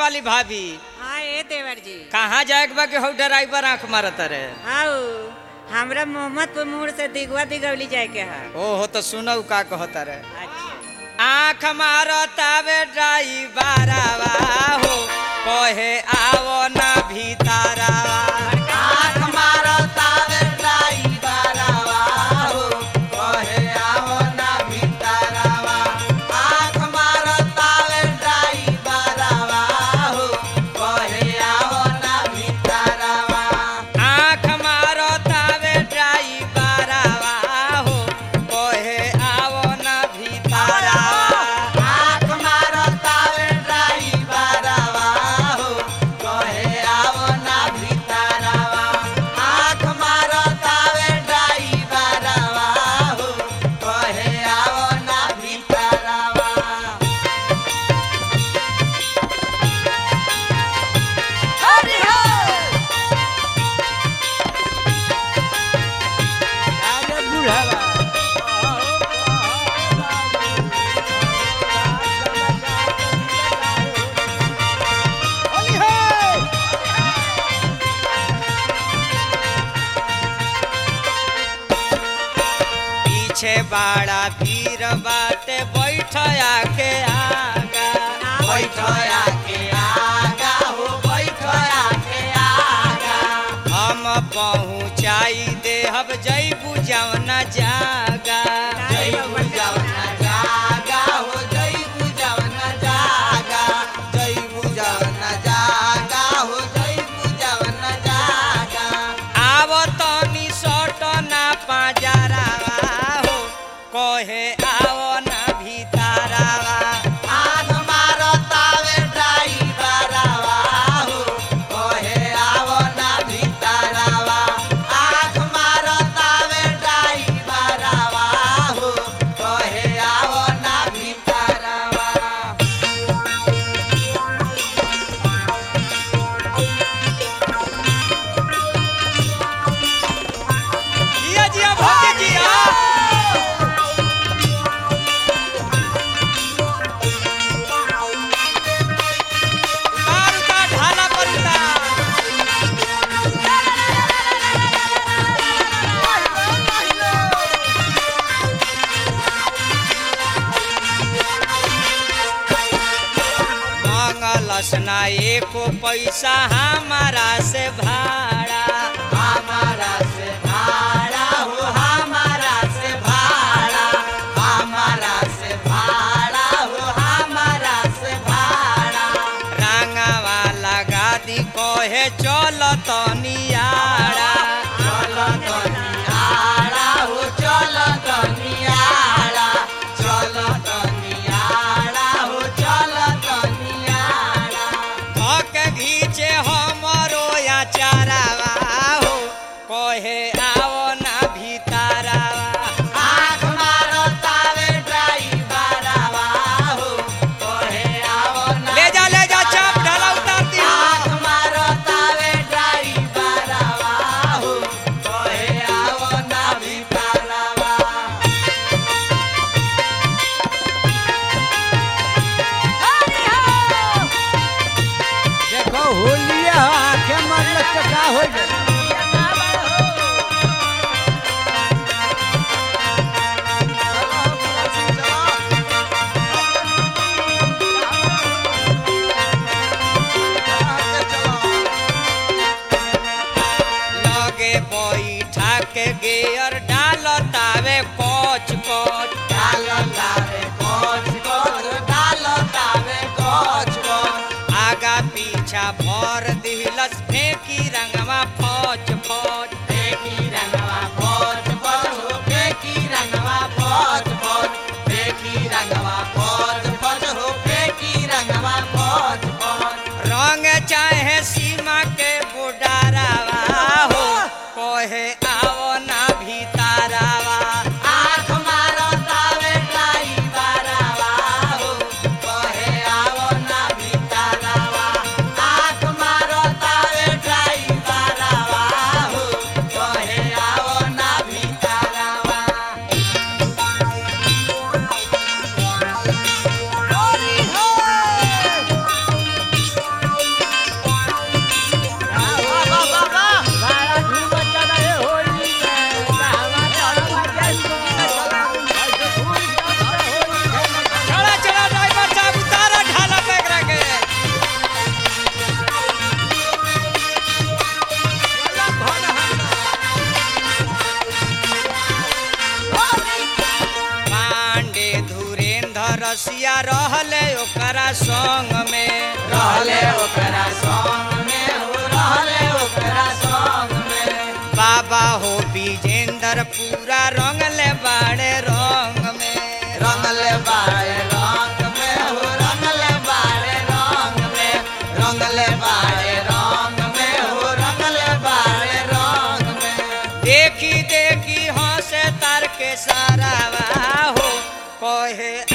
वाली भाभी हाँ ए देवर जी कहाँ जाए के बा कि हौ ड्राइवर आंख मारत रे आओ हमरा मोहम्मदपुर मोड़ से दिगवा दिगवली जाए के है ओहो तो सुनऊ का कहता रे अच्छा आंख मारतावे ड्राइवरवा हो कहे आवो ना भीतरवा आंख मारतावे ड्राइवरवा हो कहे आवो ना भीतरवा आंख मारतावे ड्राइवरवा हो कहे आवो ना भीतरवा आंख मारतावे ड्राइवरवा हो कहे आवो ना भीतरवा आंख मारतावे ड्राइवरवा हो कहे आवो ना भीतरवा आंख मारतावे ड्राइवरवा हो कहे आवो ना भीतरवा हरि हर पीछे बाड़ा भीड़ बाटे बैठ आके आगा बैठ आके आगा हो बैठ आके आगा हम पहुँचाई देहब जैबू जवना जागा जैबू जवना जागा हो जैबू जवना जागा जैबू जवना जागा हो जैबू जवना जागा आव तनी सट ना पाजरावा हो कहे आव ना भीतरावा आग मारतावे ड्राइवरवा हो कहे आव ना भीतरावा आग मारतावे ड्राइवरवा हो कहे आव ना भीतरावा जिया जिया भौजी जिया उतार उतार ढाला पर उतार मांगलस ना एको पैसा हमारा से भाड़ा हमारा से भाड़ा हो हमारा से भाड़ा हमारा से भाड़ा हो हमारा से भाड़ा रंगावा लगा दी कहे चल तनियाड़ा चल तनियाड़ा हो चल तनियाड़ा चल तनियाड़ा हो चल तनियाड़ा धक घीचे हमरो या चारावा हो कहे आओ ना भीतरावा आँख मारो तावे ड्राइवरवा हो कहे आओ ना ले जा ले जा चाप ढाला उतार दी आँख मारो तावे ड्राइवरवा हो कहे आओ ना भीतरावा देखो होलिया आंखें मरल तो का हो जाए लगे बैठा के गेयर डाल तावे कोच कोच डाल तावे कोच कोच डाल तावे कोच कोच आगा पीछा भर दिलस फेंकी रंगवा फौज फौज फेंकी रंगवा फौज फौज हो फेंकी रंगवा फौज फौज फेंकी रंगवा फौज फौज हो फेंकी रंगवा फौज फौज रंग चाहे सीमा के बुडारावा हो कहे आओ ना भीतरावा आँख मारो तावे ड्राइवरवा हो कहे आओ ना भीतरावा आँख मारो तावे ड्राइवरवा हो कहे आओ ना भीतरावा मनीषिया रहले ओकरा संग में रहले ओकरा संग में हो रहले ओकरा संग में बाबा हो विजेंद्र पूरा रंगले बाड़े रंग में रंगले बाड़े रंग में हो रंगले बाड़े रंग में रंगले बाड़े रंग में हो रंगले बाड़े रंग में देखी देखी हंसे तार के सारा हो कहे